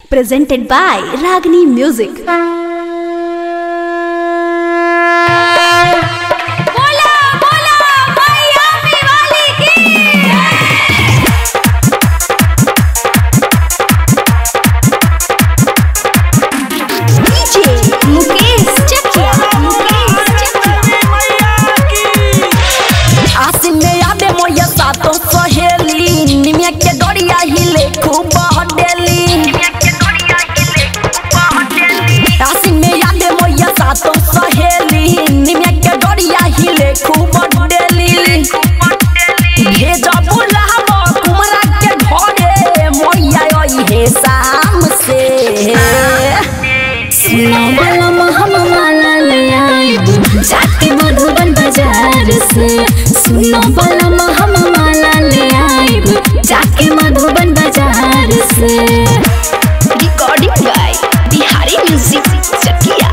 presented by Ragini Music. बोला बोला मैया दिवाली की DJ मुकेश चकिया मुकेश चकिया आसिन में यादे मोया सातो सहेली निमिया के डोरिया हिले खूब हडेली आसिन में यादे मोया सातो सहेली निमिया के डोरिया हिले खूब हडेली भेजा बुलावा कुमरा के घरे मोया ओई हे शाम से सुनो बलम हम माला ले आइब जाके मधुबन बाजार से सुनो बलम हम माला ले आइब जाके मधुबन बाजार से recording by Bihari music Chakiya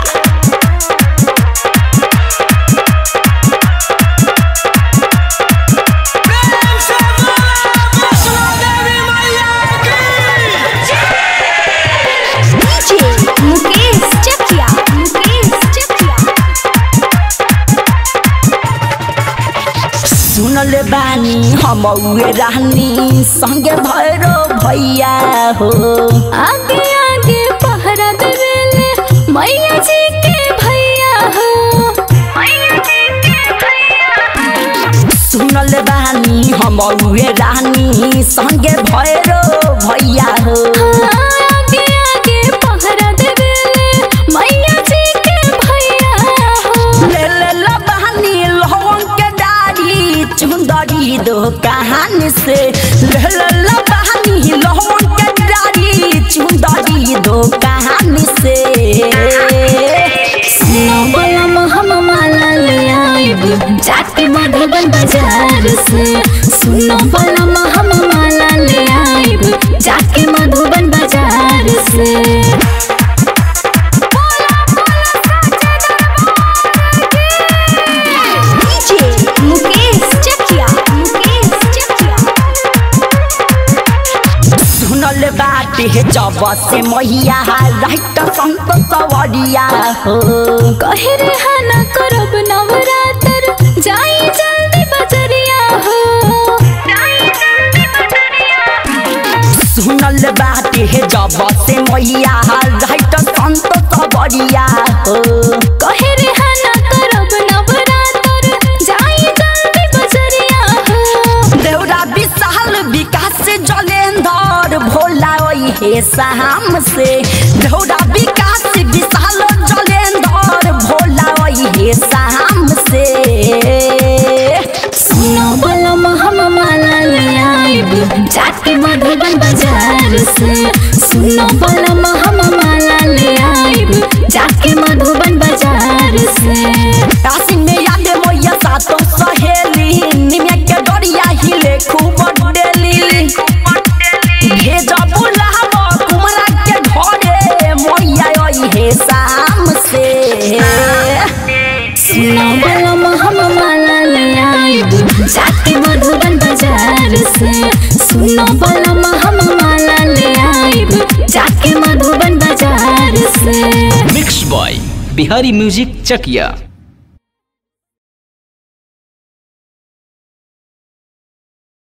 DJ Mukesh Chakiya Mukesh Chakiya सुनले बानी हम उहे रानी संगे भैरो भैया हो आगे आगे पहरा देवेले मैया जी के भैया हो सुनले बानी हम उहे रानी संगे भैरो भैया हो आगे आगे पहरा देवेले मैया जी के भैया हो ले ले ला बानी लहंग के डारी चुंदरी दो कहानी से ले ले ला बानी लहंग के डारी चुंदरी दो कहानी से सुनो बलम हम माला ले आइब जाके मधुबन बाजार से सुनो बलम हम माला ले आइब जाके मधुबन बाजार से DJ मुकेश चकिया मुकेश चकिया सुनल बाटे जब से मैया राइट संत सवरिया हो कहे रे हना करब नवरात्र जाई जल्दी बजरिया हो सुनल बाटे जब से मैया राइट संत सवरिया हो कहे रे हना करब नवरात्र जाई जल्दी बजरिया हो देवरा विशाल विकास जलेंदर भोला ओई हे शाम से देवरा विकास विशाल जलेंदर भोला ओई हे शाम से सुनो बलम हम माला ले आइब जाके मधुबन बाजार से सुनो बलम हम माला ले आइब जाके मधुबन बाजार से आसिन में यादे मोया सातो सहेली निमिया के डोरिया हिले खूब डेली भेजा बुलावा कुमरा के घरे मोया ओई हे शाम से सुनो बलम हम माला ले आइब जाके मधुबन बाजार से सुनो बलम हम माला ले आइब जाके मधुबन बाजार से mix by Bihari music Chakiya